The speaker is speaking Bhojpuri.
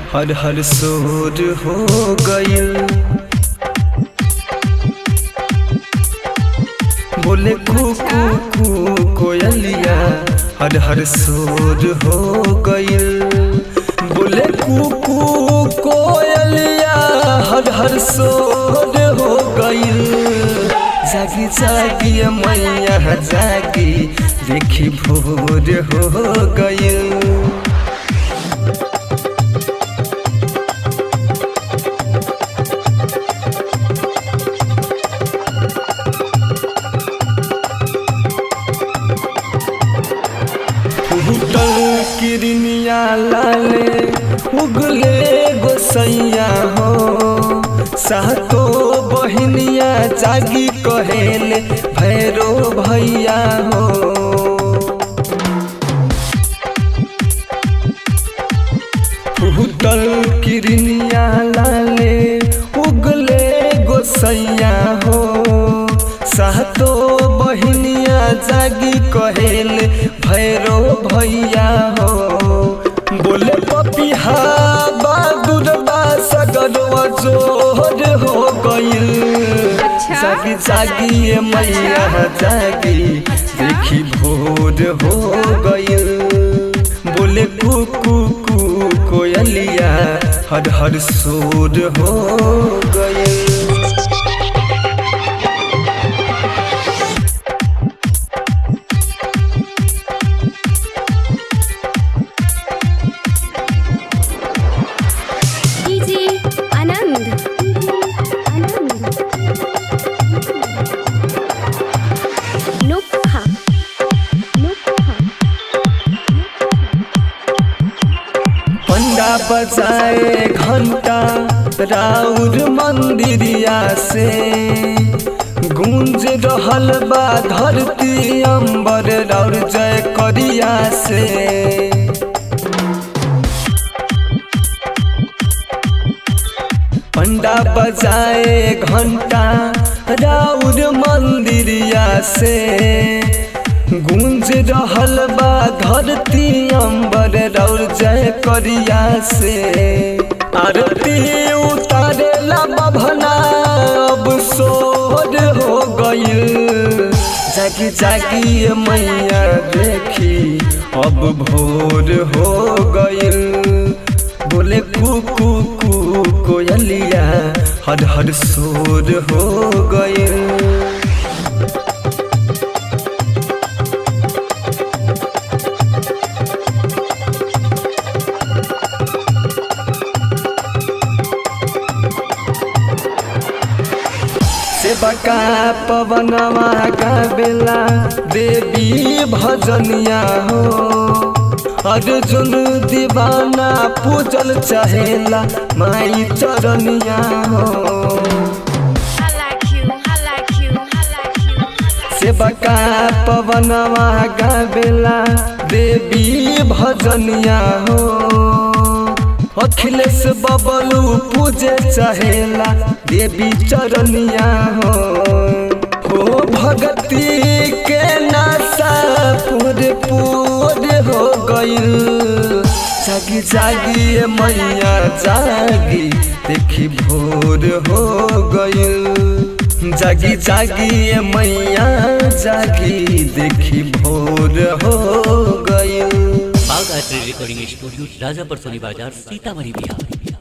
हर हर सोर हो गइल बोले कुकू कू कोयलिया हर हर सोर हो गइल बोले कुकू कोयलिया हर हर सोर हो गइल जागी जागी मैया जागी देखी भोर हो गइल फूटल किरनिया लाले उगले गोसैया हो सातो बहनिया जागी कहेले भैरो भैया हो फूटल किरनिया लाले उगले गोसैया हो सातो बहनिया जागी कहेले भैरो भैया हो बोले पपिहा बहादुर बा सगरवा जोर हो गइल अच्छा। जागी जागी ये मैया जागी देखी भोर हो गइल बोले कुकू कू कोयलिया हर हर सोर हो गइल डीजे आनंद आनंद नुक्हा नुक्हा पंडा बजाए घंटा राउर मंदिरिया से गूंज रहल बा धरती अंबर राउर जय करिया से पंडा बजाए घंटा राउर मंदिरिया से गूंज रहल बा धरती अंबर राउर जय करिया से आरती उतारेला बभना अब सोर हो गइल जागी जागी ये मैया देखी अब भोर हो गइल बोले कुकू कू कोयलिया हर हर सोर हो गइल सेवका पवनवा गावेला देवी भजनिया हो अर्जुन दीवाना पूजल चाहेला माई चरनिया हो I like you I like you I like you सेवका पवनवा गावेला देवी भजनिया हो अखिलेश बबलू पूजे चाहेला देवी चरनिया हो हो भगती के नासा पूरे पूरे हो गइल जागी जागी ये मैया जागी देखी भोर हो गइल जागी जागी ये मैया जागी देखी भोर हो गइल बाग art recording studio Rajapur Soni Bazar Sitamarhi Bihar